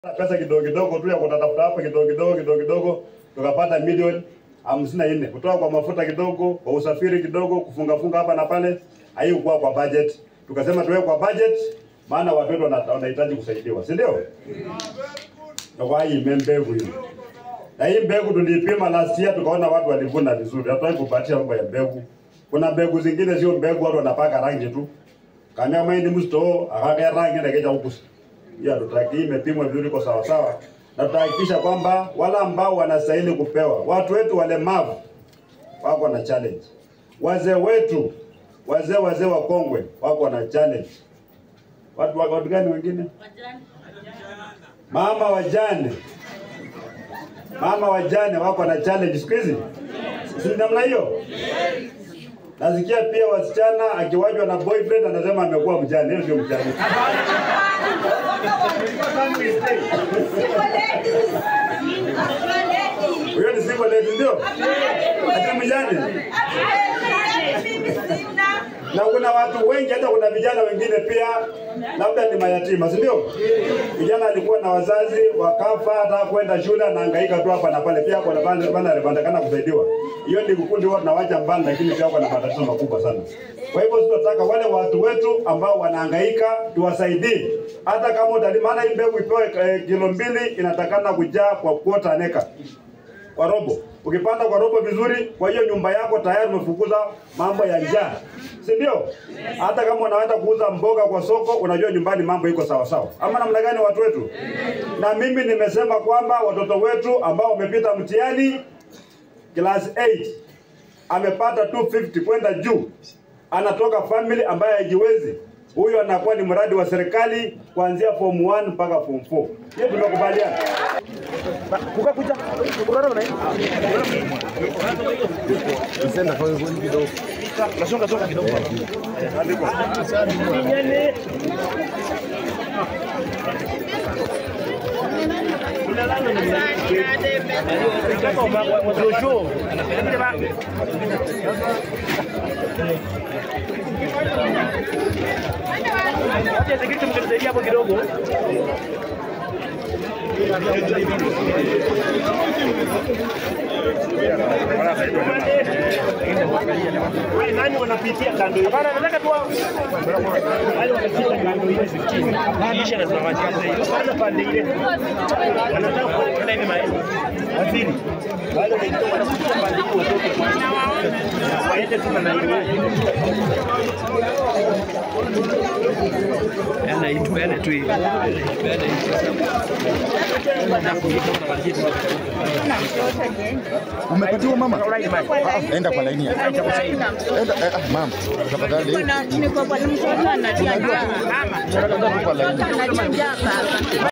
pesa kidogo kidogo tu ya kutatafuta hapa kidogo kidogo kidogo kidogo, tukapata milioni hamsini na nne kutoka kwa mafuta kidogo, kwa usafiri kidogo, kufunga funga hapa na pale, haikuwa kwa budget. Tukasema tuwe kwa budget, maana watu wetu wana- wanahitaji kusaidiwa, si ndio? Na kwa hii mbegu hii na hii mbegu tulipima last year, tukaona watu walivuna vizuri. Hatutaki kupatia mambo ya mbegu. Kuna mbegu zingine sio mbegu, watu wanapaka rangi tu, kama mahindi msto akaka rangi na keja ukusi ya tutaki hii imepimwa vizuri kwa sawa sawa, na tutahakikisha kwamba wale ambao wanastahili kupewa, watu wetu walemavu wako na challenge, wazee wetu, wazee wazee wakongwe wako na challenge, watu wa- watu gani wengine, mama wajane, mama wajane wako na challenge siku hizi, si namna hiyo? Nasikia pia wasichana akiwajwa na boyfriend anasema amekuwa mjane. Hiyo sio mjane. Huyo ni single lady ndio? Ati mjane. Na kuna watu wengi, hata kuna vijana wengine pia labda ni mayatima, si ndio? Vijana alikuwa na wazazi wakafa, hata kwenda shule, anahangaika tu hapa na pale, pia kwa bana bana alipandakana kusaidiwa. Hiyo ni kukundi wao tunawacha mbali, lakini pia kuna matatizo makubwa sana. Kwa hivyo tunataka wale watu wetu ambao wanahangaika tuwasaidie, hata kama utalima, maana hii mbegu ipewe eh, kilo mbili inatakana kujaa kwa quarter an acre kwa robo. Ukipanda kwa robo vizuri, kwa hiyo nyumba yako tayari umefukuza mambo ya njaa, si ndio? Hata kama unaenda kuuza mboga kwa soko, unajua nyumbani mambo iko sawa sawa, ama namna gani watu wetu? Na mimi nimesema kwamba watoto wetu ambao wamepita mtihani class 8 amepata 250 kwenda juu, anatoka family ambayo haijiwezi, huyo anakuwa ni mradi wa serikali kuanzia form 1 mpaka form 4. Hiyo tumekubaliana. kukakuja kurara na Senda kwa hiyo kidogo. nasonga songa kidogo Acha sikiti mkisaidia hapo kidogo. Wale nani wanapitia kando hiyo? Hapana, nataka tu wale wanapita kando ile 15. Kisha na tunawachia hiyo. Kwanza pande ile. Wanataka kwenda hivi mahali. Waziri. Wale wanaitwa wanakuja pande hiyo watoke kwanza. Waende tu na ile. Yana itu yana tu hivi. Yana Umepatiwa mama? Ah, Enda kwa laini. ya- Enda eh, ah, mama. Tafadhali. Niko kwa mtoto anajua. Kwa laini. Anajua baba.